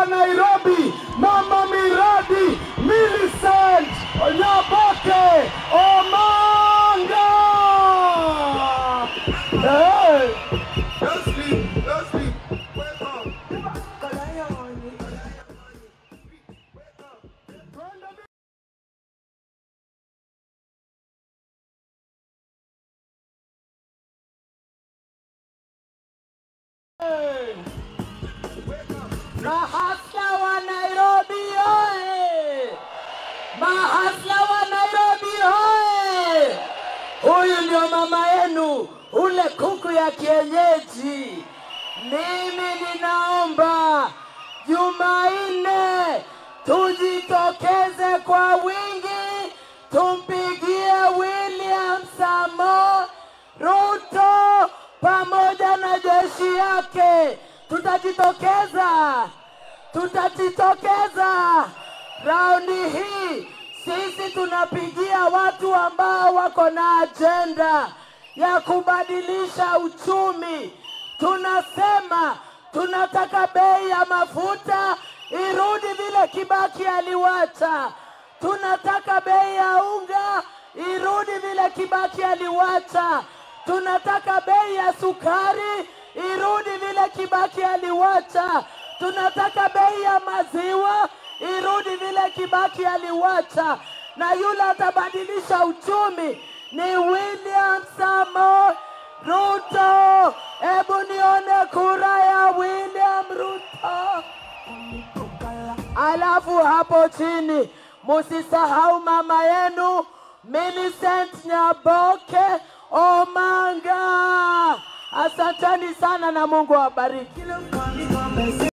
wa Nairobi, mama miradi Millicent Nyaboke Omanga. Hey. Don't sleep, don't sleep. Wake up. Mahasla wa Nairobi oye! Mahasla wa Nairobi oye! Huyu ndio mama yenu, ule kuku ya kienyeji. Mimi ninaomba Jumanne tujitokeze kwa wingi, tumpigie William Samo Ruto pamoja na jeshi yake. Tutajitokeza, tutajitokeza raundi hii. Sisi tunapigia watu ambao wako na ajenda ya kubadilisha uchumi. Tunasema tunataka bei ya mafuta irudi vile Kibaki aliwacha. Tunataka bei ya unga irudi vile Kibaki aliwacha. Tunataka bei ya sukari irudi vile Kibaki aliwacha. Tunataka bei ya maziwa irudi vile Kibaki aliwacha, na yule atabadilisha uchumi ni William Samo Ruto. Hebu nione kura ya William Ruto. Alafu hapo chini musisahau mama yenu Millicent Nyaboke Omanga. Asanteni sana na Mungu awabariki.